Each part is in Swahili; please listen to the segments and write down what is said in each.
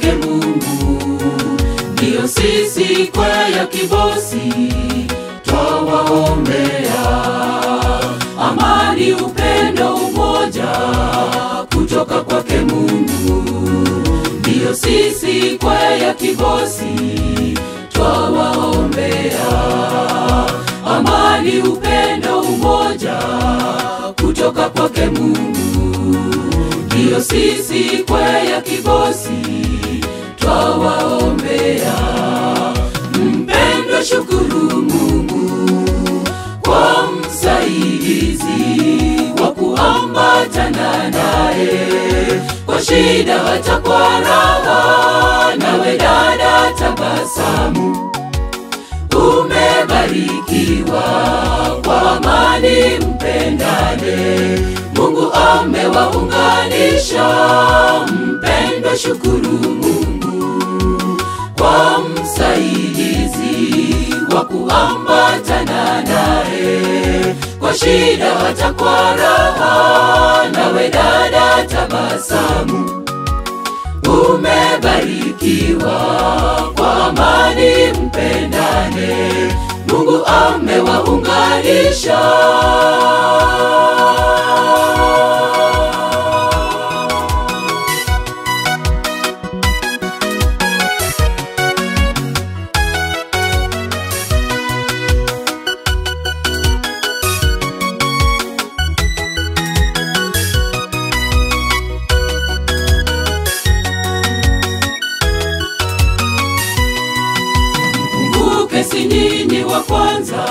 kwake Mungu. Ndiyo sisi kwaya kibosi twawaombea amani, upendo, umoja kutoka kwake Mungu. Ndiyo sisi kwaya kibosi twawaombea amani, upendo, umoja kutoka kwake Mungu. Ndiyo sisi kwaya kibosi twawaombea. Mpendwa, shukuru Mungu kwa msaidizi wa kuambatana naye kwa shida hata kwa raha. Nawe dada, tabasamu, umebarikiwa kwa amani, mpendane. Mungu amewaunganisha. Mpendwa, shukuru Mungu kwa msaidizi wa kuambatana naye kwa shida hata kwa raha. Nawe dada, tabasamu, umebarikiwa kwa amani, mpendane. Mungu amewaunganisha. Kumbuke, si nyinyi wa kwanza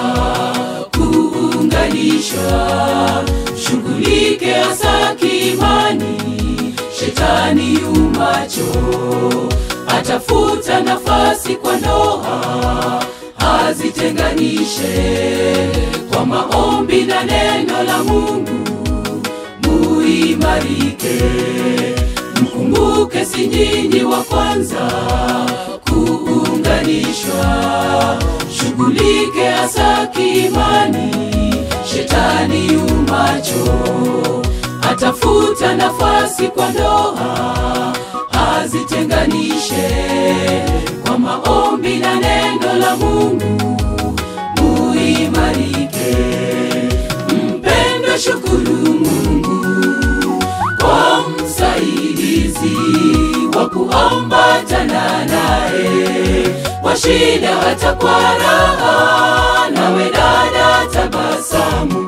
kuunganishwa. Shughulike hasa kiimani, shetani yumacho, atafuta nafasi kwa ndoa azitenganishe. Kwa maombi na neno la Mungu muimarike. Mkumbuke, si nyinyi wa kwanza kuunganishwa. Shughulike hasa kiimani, shetani yumacho, atafuta nafasi kwa ndoa azitenganishe. Kwa maombi na neno la Mungu muimarike. Mpendwa, shukuru Mungu kwa msaidizi wa kuambatana naye kwa shida hata kwa raha. Nawe dada, tabasamu,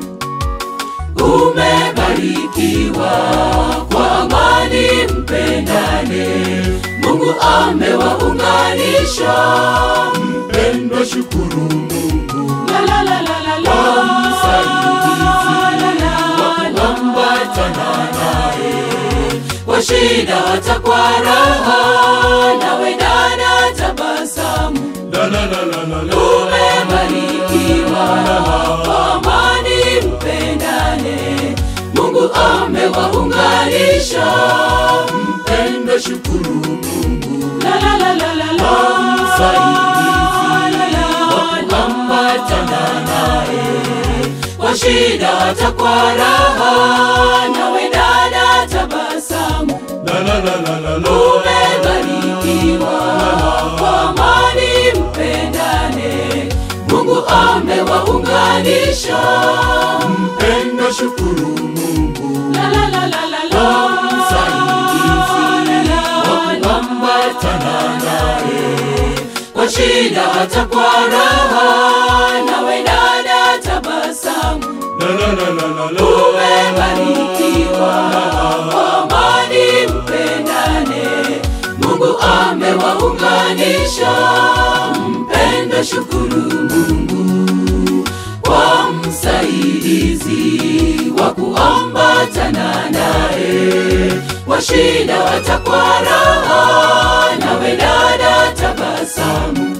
umebarikiwa kwa amani, mpendane. Mungu amewaunganisha. Mpendwa, shukuru Mungu La, la, la, la, la, la. kwa msaidizi La, la, wa la, kuambatana naye kwa shida hata kwa raha. Nawe dada, tabasamu, la la la la la la umebarikiwa kwa amani, mpendane. Mungu amewaunganisha. Mpendwa, shukuru Mungu La, la, la, la, la, la. msaidizi wa kuambatana naye kwa shida hata kwa raha. Nawe dada, tabasamu, la la la la la la umebarikiwa kwa amani, mpendane. Mungu amewaunganisha. Mpendwa, shukuru Mungu La, la, la, la, la, la. msaidizi wa kuambatana naye kwa shida hata kwa raha. Nawe dada, tabasamu, la la la la la la umebarikiwa kwa amani, mpendane. Mungu amewaunganisha. Mpendwa, shukuru Mungu kwa msaidizi wa kuambatana naye kwa shida hata kwa raha. Nawe dada, tabasamu,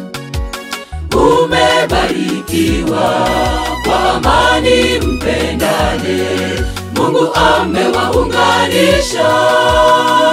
umebarikiwa kwa amani, mpendane. Mungu amewaunganisha.